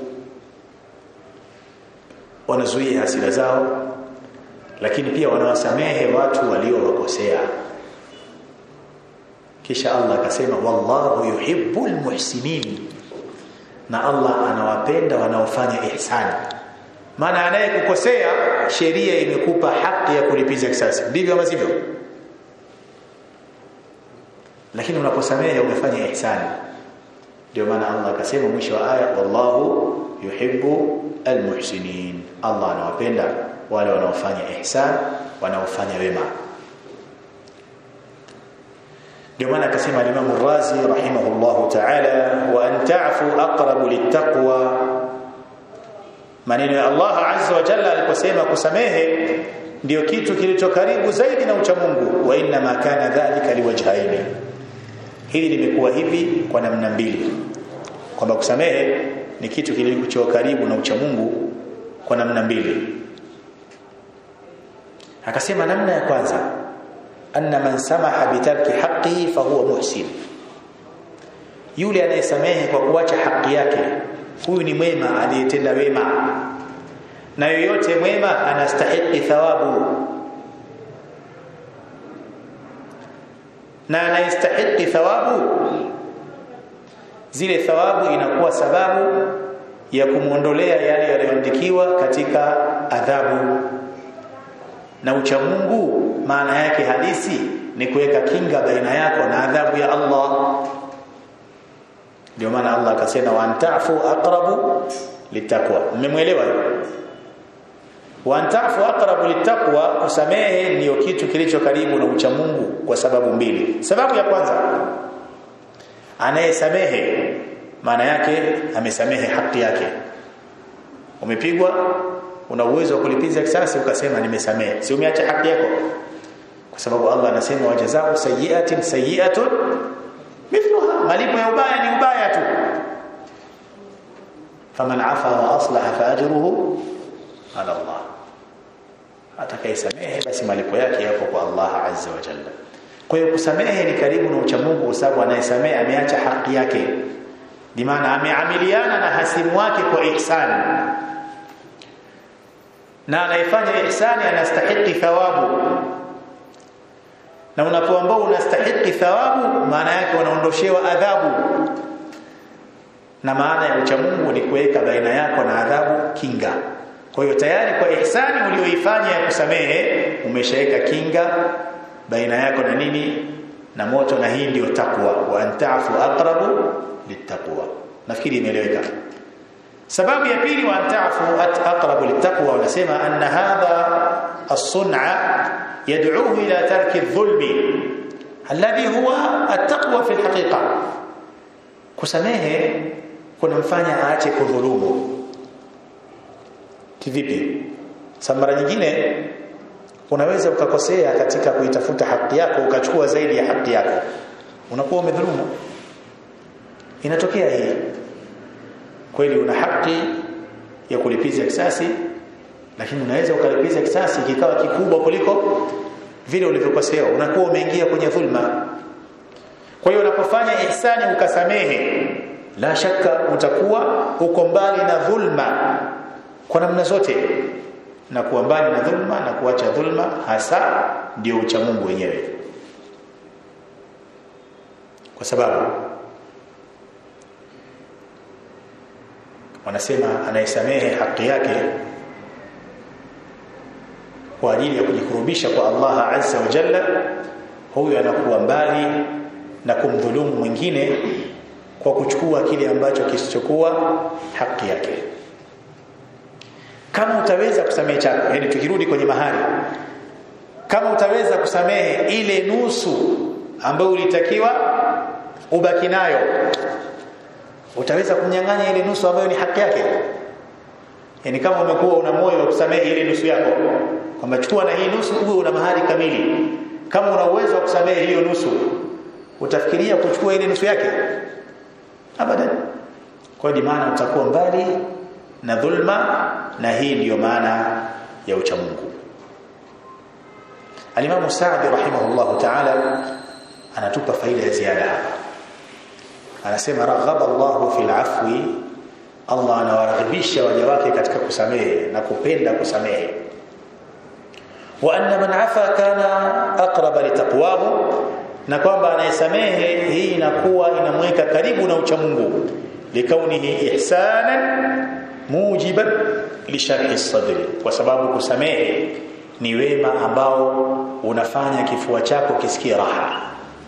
[SPEAKER 1] wanazuia hasira zao lakini pia wanawasamehe watu waliowakosea kisha Allah akasema wallahu yuhibbul muhsinin na Allah anawapenda wanaofanya ihsani maana anayekukosea sheria imekupa haki ya kulipiza kisasi ndivyo ama sivyo lakini unaposamehe umefanya ihsani ndio maana Allah akasema mwisho wa aya wallahu yuhibbu almuhsinin Allah anawapenda wale wanaofanya ihsan wanaofanya wema ndio maana akasema Imam Razi rahimahullahu ta'ala wa an ta'fu aqrabu littaqwa maneno ya Allah azza wa jalla aliposema kusamehe ndio kitu kilicho karibu zaidi na ucha Mungu wa inna ma kana dhalika liwajhaini hili limekuwa hivi kwa namna mbili kwamba kusamehe ni kitu kilicho karibu na ucha Mungu kwa namna mbili akasema namna ya kwanza anna man samaha bitarki haqqihi fahuwa muhsin yule anayesamehe kwa kuacha haki yake huyu ni mwema aliyetenda wema na yoyote mwema anastahili thawabu na anayestahili thawabu zile thawabu inakuwa sababu ya kumwondolea yale yaliyoandikiwa katika adhabu na ucha Mungu maana yake halisi ni kuweka kinga baina yako na adhabu ya Allah ndio maana Allah akasema wa antafu aqrabu litakwa mmemwelewa wa antafu aqrabu litakwa kusamehe ndio kitu kilicho karibu na ucha Mungu kwa sababu mbili sababu ya kwanza anayesamehe maana yake amesamehe haki yake umepigwa una uwezo wa kulipiza kisasi ukasema nimesamehe si umeacha haki yako kwa sababu Allah anasema wajazao sayiatin sayiatun mithluha malipo ya ubaya ni ubaya tu faman afa wa aslaha fa ajruhu ala Allah atakayesamehe basi malipo yake yapo kwa Allah azza wa jalla kwa hiyo kusamehe ni karibu na ucha Mungu kwa sababu anayesamehe ameacha haki yake bi maana ameamiliana na hasimu wake kwa ihsani na anayefanya ihsani anastahili thawabu na unapoambao unastahili thawabu maana yake unaondoshewa adhabu na maana ya ucha Mungu ni kuweka baina yako na adhabu kinga kwa hiyo tayari kwa ihsani ulioifanya ya kusamehe umeshaweka kinga baina yako na nini na moto na hii ndio takwa wa antafu aqrabu littaqwa nafikiri imeeleweka sababu ya pili wa antafu aqrabu littaqwa wanasema anna hadha as-sun'a yad'uhu ila tarki adh-dhulmi alladhi huwa at-taqwa fi al-haqiqa kusamehe kunamfanya aache kudhulumu kivipi sababu mara nyingine unaweza ukakosea katika kuitafuta haki yako ukachukua zaidi ya haki yako unakuwa umedhulumu inatokea hii kweli una haki ya kulipiza kisasi lakini unaweza ukalipiza kisasi kikawa kikubwa kuliko vile ulivyokosewa unakuwa umeingia kwenye dhulma kwa hiyo unapofanya ihsani ukasamehe la shaka utakuwa uko mbali na dhulma kwa namna zote na kuwa mbali na dhulma na kuacha dhulma hasa ndio ucha Mungu wenyewe kwa sababu wanasema anayesamehe haki yake kwa ajili ya kujikurubisha kwa Allah azza wa jalla huyu anakuwa mbali na kumdhulumu mwingine kwa kuchukua kile ambacho kisichokuwa haki yake kama utaweza kusamehe chako yani tukirudi kwenye mahali kama utaweza kusamehe ile nusu ambayo ulitakiwa ubaki nayo utaweza kumnyang'anya ile nusu ambayo ni haki yake yani kama umekuwa una moyo wa kusamehe ile nusu yako kwamba chukua na hii nusu uwe una mahari kamili kama una uwezo wa kusamehe hiyo nusu utafikiria kuchukua ile nusu yake abadan kwa hiyo maana utakuwa mbali na dhulma na hii ndiyo maana ya uchamungu Alimamu Saadi rahimahullahu ta'ala anatupa faida ya ziada hapa anasema raghaba Allahu fil afwi Allah anawaragibisha waja wake katika kusamehe na kupenda kusamehe wa anna man afa kana aqraba litaqwahu na kwamba anayesamehe hii inakuwa inamweka karibu na uchamungu likaunihi ihsanan mujiban lisharhi sadri kwa sababu kusamehe ni wema ambao unafanya kifua chako kisikie raha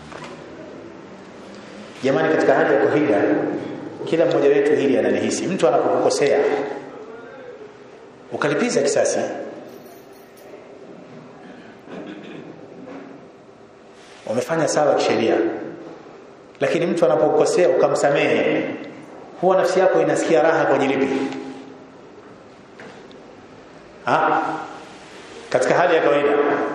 [SPEAKER 1] jamani katika hali ya kuhida kila mmoja wetu hili analihisi mtu anapokukosea ukalipiza kisasi umefanya sawa kisheria lakini mtu anapokukosea ukamsamehe huwa nafsi yako inasikia raha kwenye lipi ha? katika hali ya kawaida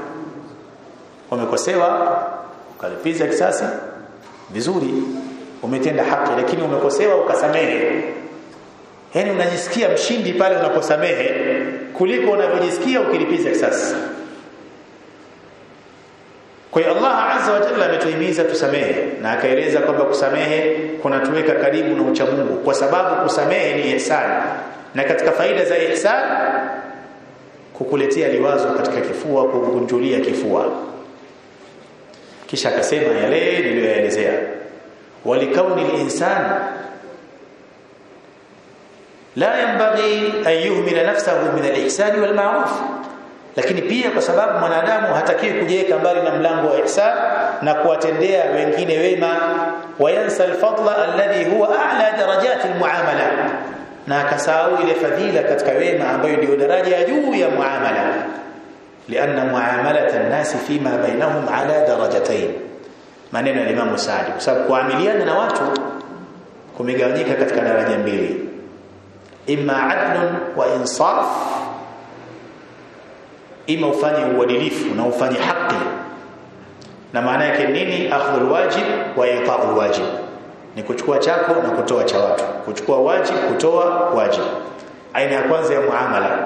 [SPEAKER 1] umekosewa ukalipiza kisasi vizuri umetenda haki lakini umekosewa ukasamehe yani unajisikia mshindi pale unaposamehe kuliko unavyojisikia ukilipiza kisasi kwa hiyo Allah azza wa jalla ametuhimiza tusamehe na akaeleza kwamba kusamehe kunatuweka karibu na ucha Mungu kwa sababu kusamehe ni ihsan na katika faida za ihsan kukuletea liwazo katika kifua kukunjulia kifua kisha akasema yale niliyoelezea walikauni al-insan la yanbaghi an yuhmila nafsahu min al-ihsan wal ma'ruf lakini pia kwa sababu mwanadamu hatakiwi kujiweka mbali na mlango wa ihsan na kuwatendea wengine wema wayansa al-fadla alladhi huwa a'la darajat al-muamala na akasahau ile fadhila katika wema ambayo ndio daraja ya juu ya muamala لأن معاملة الناس فيما بينهم على درجتين maneno ya Imam Saadi kwa sababu kuamiliana na watu kumegawanyika katika daraja mbili imma adlun wa insaf ima ufanye uadilifu na ufanye haki na maana yake nini akhdhul wajib wa ita'ul wajib ni kuchukua chako na kutoa cha watu kuchukua wajib kutoa wajib aina ya kwanza ya muamala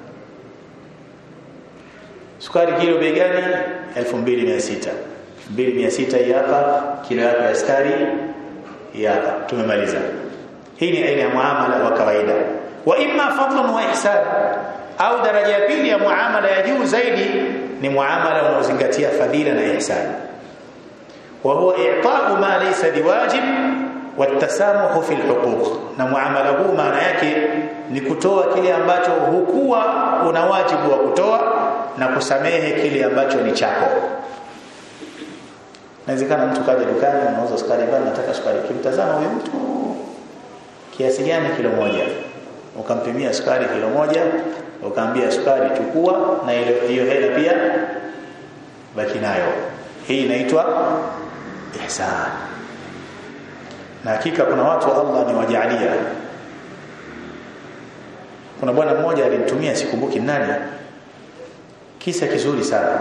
[SPEAKER 1] sukari kilo bei gani 2600 2600 hii hapa kilo yako ya sukari hii hapa tumemaliza hii ni aina ya muamala wa kawaida wa imma fadlun wa ihsan au daraja ya pili ya muamala ya juu zaidi ni muamala unaozingatia fadhila na ihsan wa huwa i'ta'u ma laysa biwajib watasamuhu fi alhuquq na muamala huu maana yake ni kutoa kile ambacho hukuwa una wajibu wa kutoa na kusamehe kile ambacho ni chako inawezekana mtu kaja dukani anauza sukari bana nataka sukari kimtazama huyo mtu kiasi gani kilo moja ukampimia sukari kilo moja ukaambia sukari chukua na hiyo hela pia baki nayo hii inaitwa ihsan na hakika kuna watu Allah ni wajalia kuna bwana mmoja alinitumia sikumbuki nani kisa kizuri sana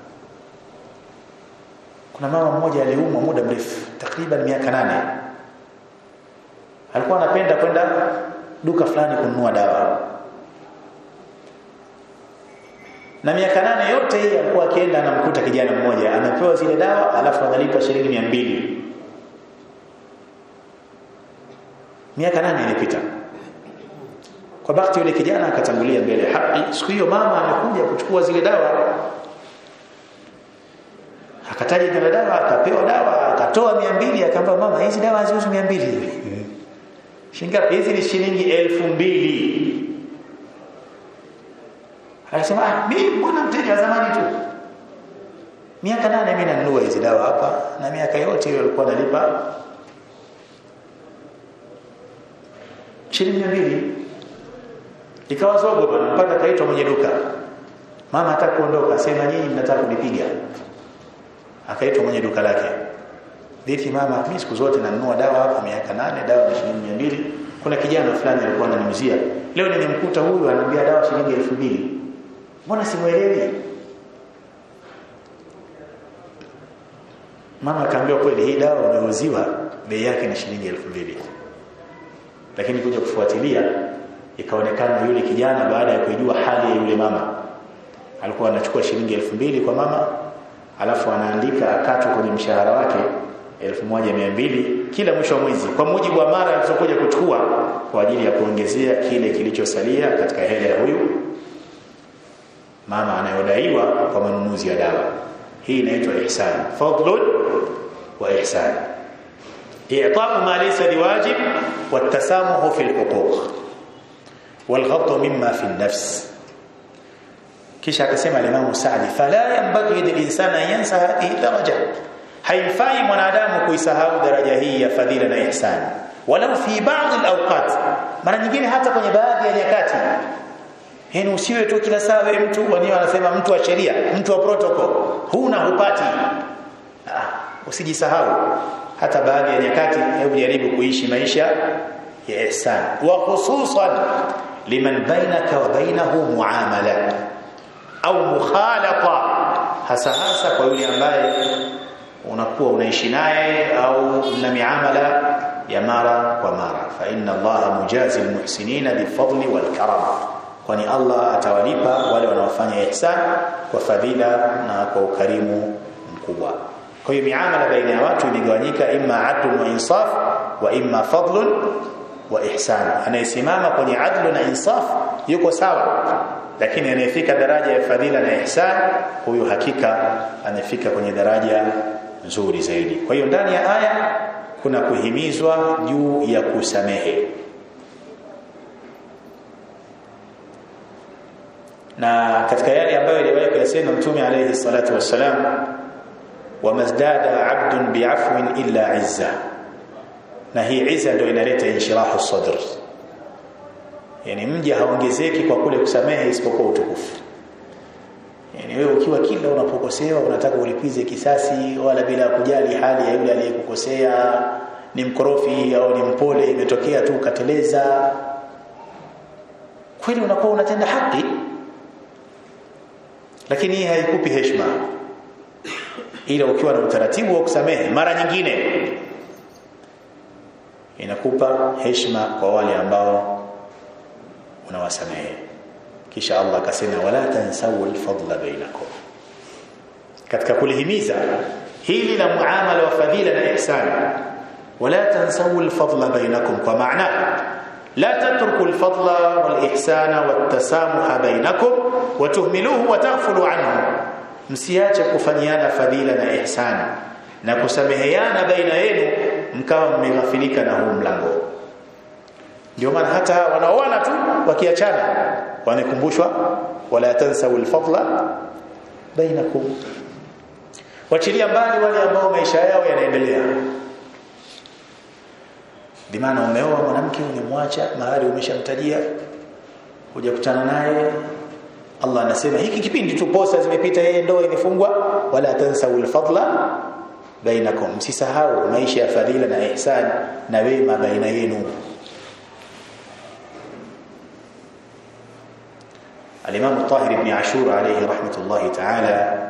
[SPEAKER 1] kuna mama mmoja aliumwa muda mrefu takriban miaka nane alikuwa anapenda kwenda duka fulani kununua dawa na miaka nane yote hii alikuwa akienda anamkuta kijana mmoja anapewa zile dawa alafu analipa shilingi mia mbili miaka nane ilipita kwa bahati yule kijana akatangulia mbele haki siku hiyo mama amekuja kuchukua zile dawa akataja jina dawa akapewa dawa akatoa mia mbili akaamba mama hizi dawa haziuzwi mia mbili shilingi hizi ni shilingi elfu mbili akasema ah mimi mbona mteja wa zamani tu miaka nane mimi nanunua hizi dawa hapa na miaka yote hiyo alikuwa analipa shilingi mbili ikawa zogo bwana mpaka kaitwa mwenye duka mama hataka kuondoka sema nyinyi mnataka kunipiga akaitwa mwenye duka lake vipi mama mimi siku zote nanunua dawa hapa miaka nane dawa ni shilingi mbili kuna kijana fulani alikuwa ananiuzia leo nimemkuta huyu ananiambia dawa shilingi elfu mbili mbona simuelewi mama akaambia kweli hii dawa unauziwa bei yake ni shilingi elfu mbili lakini kuja kufuatilia ikaonekana yule kijana baada ya kujua hali ya yule mama alikuwa anachukua shilingi elfu mbili kwa mama alafu anaandika akatwe kwenye mshahara wake 1200 kila mwisho wa mwezi kwa mujibu wa mara alizokuja kuchukua kwa ajili ya kuongezea kile kilichosalia katika hela ya huyu mama anayodaiwa kwa manunuzi ya dawa hii inaitwa ihsan fadlun wa ihsan i'ta'u ma laysa biwajib watasamuhu fi alhuquq والغض مما في النفس kisha akasema Imam Saadi fala yanbaghi lilinsana yansa hadhihi daraja haifai mwanadamu kuisahau daraja hii ya fadhila na ihsan walau fi ba'd alawqat mara nyingine hata kwenye baadhi ya nyakati yani usiwe tu kila saa wewe mtu wenyewe wanasema mtu wa sheria mtu wa protocol huna hupati ah, usijisahau hata baadhi ya nyakati hebu jaribu kuishi maisha ya ihsan wa khususan liman bainaka wa bainahu muamala au mukhalata hasa hasa kwa yule ambaye unakuwa unaishi naye au mna miamala ya mara kwa mara fa inna allaha mujazi almuhsinina bifadli walkaram kwani Allah atawalipa wale wanaofanya ihsan kwa fadhila na kwa ukarimu mkubwa kwa hiyo miamala baina ya watu imegawanyika imma adlun wa insaf wa imma fadlun wa ihsan anayesimama kwenye adlu na insaf yuko sawa lakini anayefika daraja ya fadhila na ihsan huyu hakika anafika kwenye daraja nzuri zaidi kwa hiyo ndani ya aya kuna kuhimizwa juu ya kusamehe na katika yale ambayo aliwahi kuyasema mtume alayhi salatu wassalam wamazdada abdun bi'afwin illa izza na hii izza ndio inaleta inshirahu sadr yani mja haongezeki kwa kule kusamehe isipokuwa utukufu yani wewe ukiwa kila unapokosewa unataka ulipize kisasi wala bila kujali hali ya yule aliyekukosea ni mkorofi au ni mpole imetokea tu ukateleza kweli unakuwa unatenda haki lakini hii haikupi heshima ila ukiwa na utaratibu wa kusamehe mara nyingine inakupa heshima kwa wale ambao unawasamehe kisha Allah akasema wala tansawu alfadla bainakum katika kulihimiza hili la muamala wa fadhila na ihsan wala tansawu alfadla bainakum kwa maana la tatruku alfadla walihsana wattasamuha bainakum watuhmiluhu wataghfulu anhu msiache kufanyiana fadhila na ihsani na kusameheana baina yenu mkawa mmeghafilika na huu mlango ndio maana hata wanaoana tu wakiachana wanakumbushwa wala tansawu alfadla bainakum wachilia mbali wale ambao maisha yao yanaendelea bimaana umeoa mwanamke umemwacha mahali umeshamtajia hujakutana naye Allah anasema hiki kipindi tu posa zimepita yeye ndoa imefungwa wala tansawu alfadla bainakum msisahau maisha ya fadhila na ihsan na wema baina yenu الإمام الطاهر بن عاشور عليه رحمة الله تعالى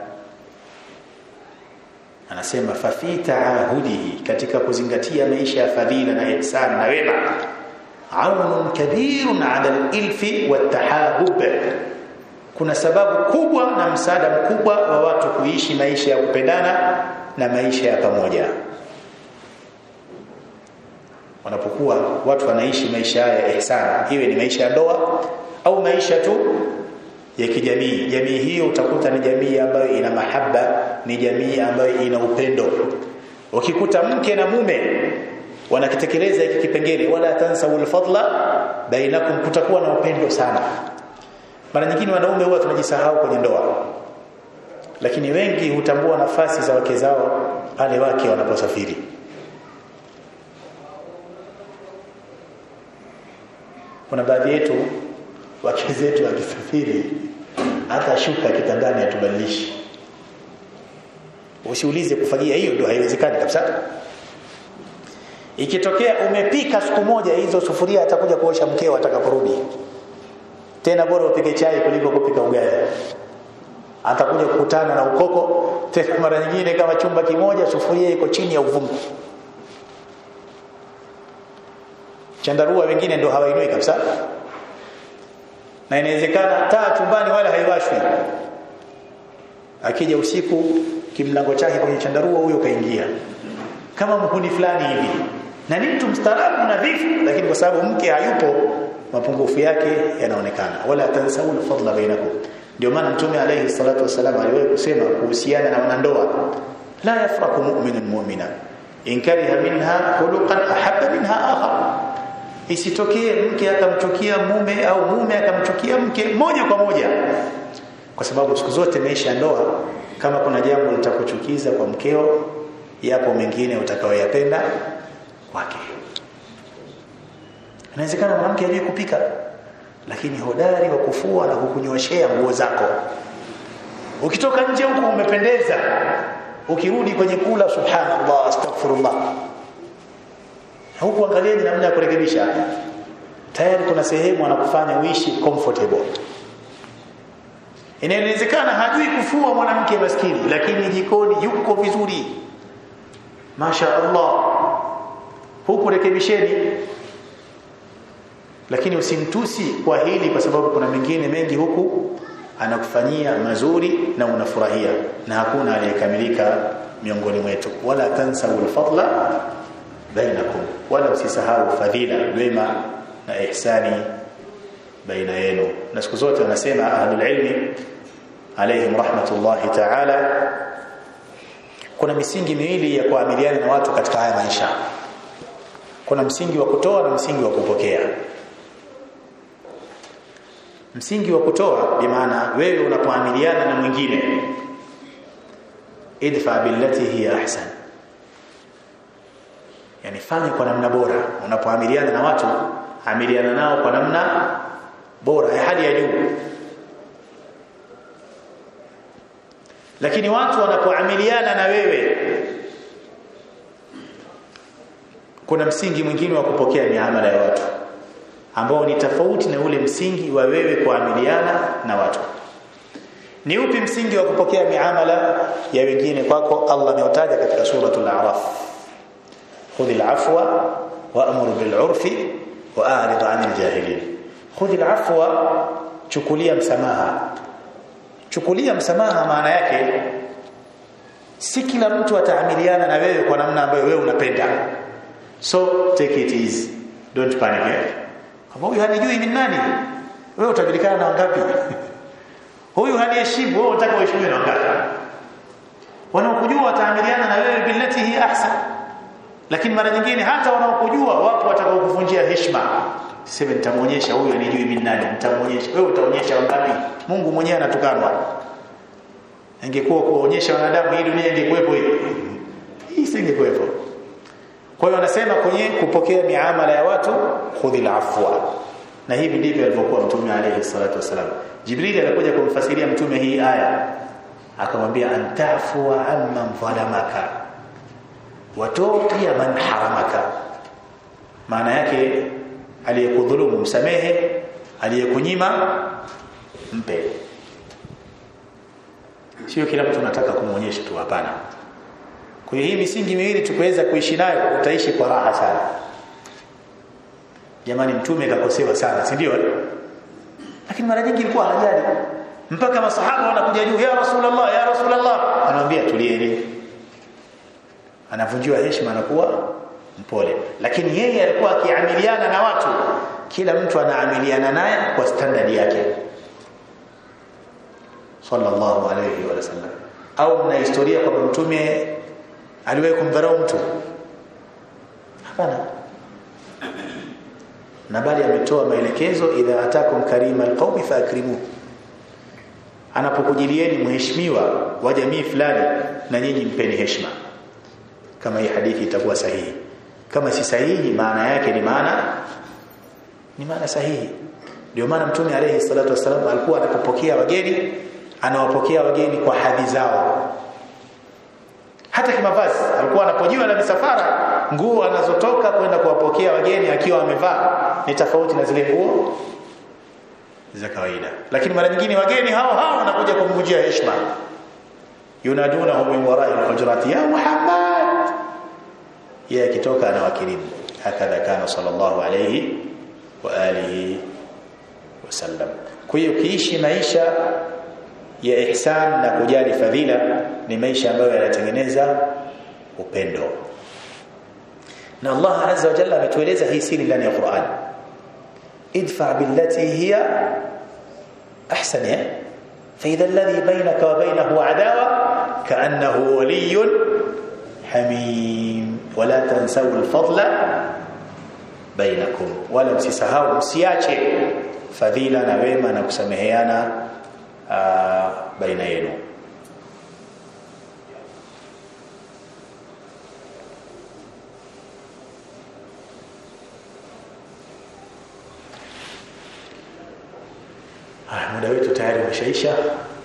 [SPEAKER 1] anasema fa fi taahudihi katika kuzingatia maisha ya fadhila na ihsan na wema aunun kabirun ala al-ilfi wat-tahabub kuna sababu kubwa na msaada mkubwa wa watu kuishi maisha ya kupendana na maisha ya pamoja wanapokuwa watu wanaishi maisha ya ihsan iwe ni maisha ya ndoa au maisha tu ya kijamii jamii hiyo utakuta ni jamii ambayo ina mahaba ni jamii ambayo ina upendo ukikuta mke na mume wanakitekeleza hiki kipengele wala tansawul fadla bainakum kutakuwa na upendo sana mara nyingine wanaume huwa tunajisahau kwenye ndoa lakini wengi hutambua nafasi za wake zao pale wake wanaposafiri kuna baadhi yetu wake zetu akisafiri hata shuka kitandani atubadilishi usiulize kufagia hiyo ndio haiwezekani kabisa ikitokea umepika siku moja hizo sufuria atakuja kuosha mkeo atakaporudi tena bora upige chai kuliko kupika ugali atakuja kukutana na ukoko tena mara nyingine kama chumba kimoja sufuria iko chini ya uvungu chandarua wengine ndio hawainui kabisa na inawezekana taa chumbani wala haiwashwi akija usiku kimlango chake kwenye chandarua huyo kaingia kama mhuni fulani hivi na ni mtu mstaarabu nadhifu lakini kwa sababu mke hayupo mapungufu yake yanaonekana wala tansawul fadla bainakum ndio maana mtume alayhi salatu wasalam aliwahi kusema kuhusiana na wanandoa la yafraku mu'minun mu'mina in kariha minha khuluqan ahabba minha akhar isitokee mke akamchukia mume au mume akamchukia mke moja kwa moja kwa sababu siku zote maisha ya ndoa kama kuna jambo litakuchukiza kwa mkeo yapo mengine utakayoyapenda kwake inawezekana mwanamke hajui kupika lakini hodari wa kufua na kukunyoshea nguo zako ukitoka nje huko umependeza ukirudi kwenye kula subhanallah astaghfirullah huku angalieni namna ya kurekebisha tayari kuna sehemu anakufanya uishi comfortable inawezekana hajui kufua mwanamke maskini lakini jikoni yuko vizuri Masha Allah huku rekebisheni lakini usimtusi kwa hili kwa sababu kuna mengine mengi huku anakufanyia mazuri na unafurahia na hakuna aliyekamilika miongoni mwetu wala tansawul fadla bainakum wala usisahau fadhila wema na ihsani baina yenu na siku zote wanasema ahlul ilmi alayhim rahmatullahi ta'ala kuna misingi miwili ya kuamiliana na watu katika haya maisha kuna msingi wa kutoa na msingi wa kupokea msingi wa kutoa bi maana wewe unapoamiliana na mwingine idfa billati hiya ahsan yani fanya kwa namna bora unapoamiliana na watu amiliana nao kwa namna bora ya hali ya juu lakini watu wanapoamiliana na wewe kuna msingi mwingine wa kupokea miamala ya watu ambao ni tofauti na ule msingi wa wewe kuamiliana na watu ni upi msingi wa kupokea miamala ya wengine kwako Allah ameutaja katika suratul a'raf khudhil afwa wa'mur bil 'urfi wa'rid 'anil jahilin khudhil afwa chukulia msamaha chukulia msamaha maana yake si kila mtu ataamiliana na wewe kwa namna ambayo wewe unapenda so take it easy don't panic eh? kama huyu hanijui mimi nani wewe utajulikana na wangapi huyu haniheshimu wewe unataka uheshimiwe na wangapi wanaokujua wataamiliana na wewe billati hi ahsan lakini mara nyingine hata wanaokujua wapo watakaokuvunjia heshima sema nitamuonyesha huyu anijui mimi nani nitamuonyesha wewe utaonyesha wangapi Mungu mwenyewe anatukanwa ingekuwa kuonyesha wanadamu hii dunia ingekuwepo hii hii isingekuwepo kwa hiyo anasema kwenye kupokea miamala ya watu khudhil afwa na hivi ndivyo alivyokuwa mtume alayhi salatu wasalam jibril alikuja kumfasiria mtume hii aya akamwambia antafua amman dhalamaka watuqia man haramaka maana yake aliyekudhulumu msamehe aliyekunyima mpe sio kila mtu anataka kumuonyesha tu hapana kwa hiyo hii misingi miwili tukiweza kuishi nayo utaishi kwa raha sana jamani mtume kakosewa sana si ndio lakini mara nyingi ilikuwa hajali mpaka masahaba wanakuja juu ya rasulullah ya rasulullah anamwambia tulieni anavunjiwa heshima anakuwa mpole lakini yeye alikuwa akiamiliana na watu kila mtu anaamiliana naye kwa standard yake sallallahu alayhi wa sallam au mna historia kwamba mtume aliwahi kumdharau mtu hapana na bali ametoa maelekezo idha atakum karima alqawmi faakrimu anapokujilieni mheshimiwa wa jamii fulani na nyinyi mpeni heshima kama hii hadithi itakuwa sahihi kama si sahihi maana yake ni maana ni maana sahihi ndio maana mtume alayhi salatu wasallam alikuwa anapopokea wageni anawapokea wageni kwa hadhi zao hata kimavazi alikuwa anapojiwa na misafara nguo anazotoka kwenda kuwapokea wageni akiwa amevaa ni tofauti na zile nguo za kawaida lakini mara nyingine wageni hao hao wanakuja kumvunjia heshima yunadunahu min wara'i al-hujurati ya Muhammad yeye akitoka anawakirimu hakadha kana sallallahu alayhi wa alihi wasallam kwa hiyo kiishi maisha ya ihsan na kujali fadhila ni maisha ambayo yanatengeneza upendo na Allah azza wa jalla ametueleza hii siri ndani ya Qur'an idfa billati hiya ahsan ya فإذا الذي بينك وبينه عداوة كأنه ولي حميم ولا تنسوا الفضل بينكم ولا msisahau msiache fadhila na wema na kusameheana baina yenu muda wetu tayari umeshaisha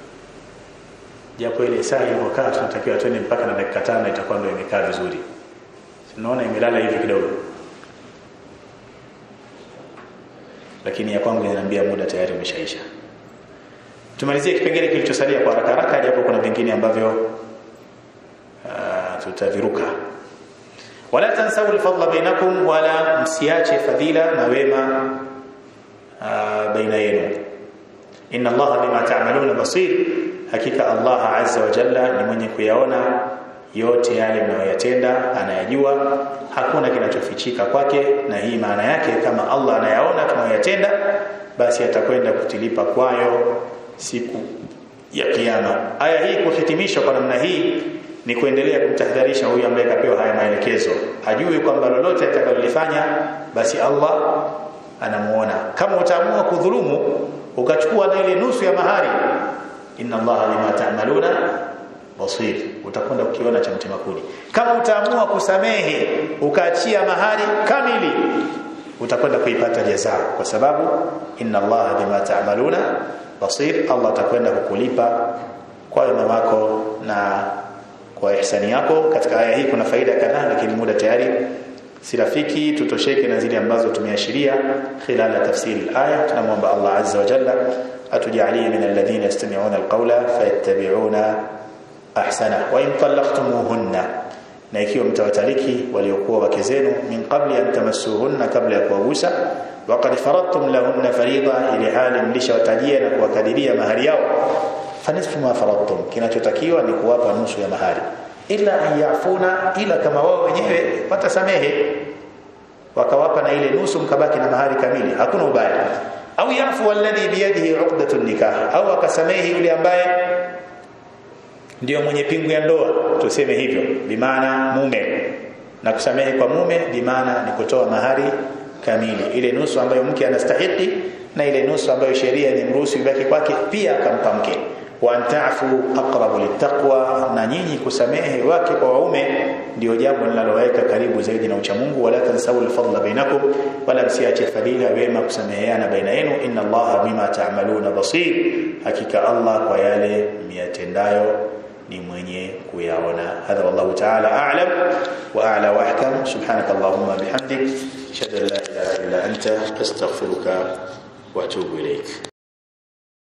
[SPEAKER 1] japo ile saa ilivyokaa tunatakiwa twende mpaka na dakika tano itakuwa ndio imekaa vizuri tunaona imelala hivi kidogo lakini ya kwangu inaniambia muda tayari umeshaisha tumalizie kipengele kilichosalia kwa haraka haraka japo kuna vingine ambavyo uh, tutaviruka wala tansau alfadla bainakum wala msiache fadhila na wema uh, baina yenu inna allaha bima ta'maluna basir hakika allah azza wa jalla ni mwenye kuyaona yote yale mnayoyatenda anayajua hakuna kinachofichika kwake na hii maana yake kama allah anayaona tunayoyatenda basi atakwenda kutilipa kwayo siku ya kiyama aya hii kuhitimishwa kwa namna hii ni kuendelea kumtahadharisha huyu ambaye kapewa haya maelekezo ajue kwamba lolote atakalolifanya basi Allah anamuona kama utaamua kudhulumu ukachukua na ile nusu ya mahari inna Allah bima ta'maluna basir utakwenda ukiona cha mtema kuni kama utaamua kusamehe ukaachia mahari kamili utakwenda kuipata jaza kwa sababu inna Allah bima ta'maluna basir Allah atakwenda kukulipa kwa wema wako na kwa ihsani yako katika aya hii kuna faida kadhaa lakini muda tayari si rafiki tutosheke na zile ambazo tumeashiria khilala tafsiri aya tunamwomba Allah azza wa jalla atujalie min alladhina yastami'una alqawla fayattabi'una ahsana wa in talaqtumuhunna na ikiwa mtawataliki waliokuwa wake zenu min qabli an tamassuhunna kabla ya kuwagusa waqad faradtum lahunna farida ili hali mlishawatajia na kuwakadiria mahari yao fanisfu ma faradtum kinachotakiwa ni kuwapa nusu ya mahari ila an yafuna ila kama wao wenyewe watasamehe wakawapa na ile nusu mkabaki na mahari kamili hakuna ubaya au yafu alladhi biyadihi uqdatun nikah au akasamehe yule ambaye ndio mwenye pingu ya ndoa tuseme hivyo bimaana mume na kusamehe kwa mume bimaana ni kutoa mahari kamili ile nusu ambayo mke anastahili na ile nusu ambayo sheria inamruhusu ibaki kwake pia akampa mke wa antafu aqrabu littaqwa na nyinyi kusamehe wake kwa waume ndio jambo linaloweka karibu zaidi na uchamungu wala tansawu alfadla bainakum wala msiache fadila wema kusameheana baina yenu inna allaha bima ta'maluna basir hakika allah kwa yale miyatendayo ni mwenye kuyaona hadha wallahu ta'ala a'lam wa a'la wa ahkam subhanaka allahumma bihamdik ashhadu an la ilaha illa anta astaghfiruka wa atubu ilayk